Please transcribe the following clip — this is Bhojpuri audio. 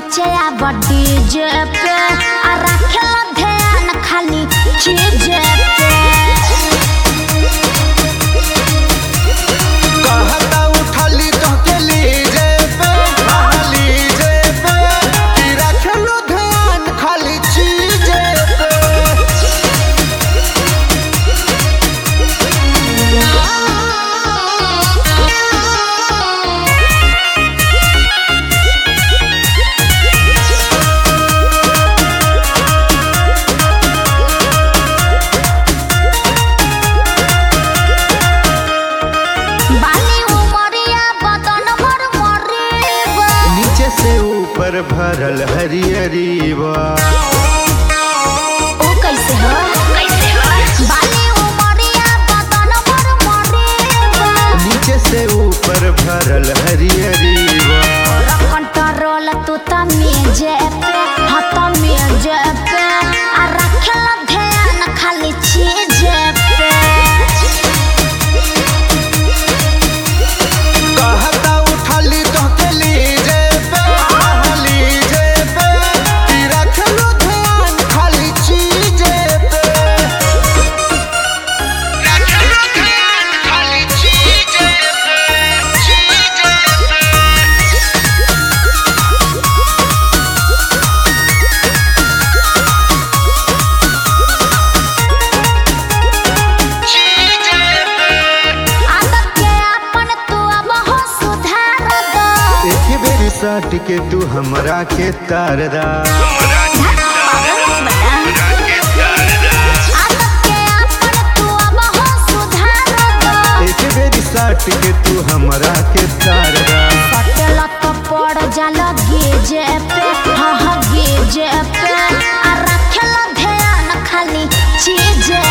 नाचे अब डीजे पे आ रखेला ध्यान खाली चीज पे कहता उठाली कहके लीजे पे हाँ लीजे पे कि रखलो ध्यान खाली चीजे पे बाली उमरिया बदन भर मरीबा नीचे से ऊपर भरल हरियरी बा ओ कैसे हो कैसे हो बाली उमरिया बदन भर मरीबा नीचे से ऊपर भरल हरियरी बा कंट्रोल तू तमीजे पे हाँ तमीजे पे आ रखेला ध्यान खाली चीज पे कहता उठाली कहके लीजे पे हाँ लीजे पे कि रखलो ध्यान खाली चीजे पे रखलो ध्यान खाली चीजे पे चीजे पे आदत के अपन तू अब हो सुधार दो एक बेरी सट के तू हमरा के तार दा आदत के अपन तू अब हो सुधार दो एक बेरी सट के तू हमरा के तार दा पटेला तो पड़ जाला गेजे पे हाँ हाँ गेजे पे आ रखेला ध्यान खाली चीजे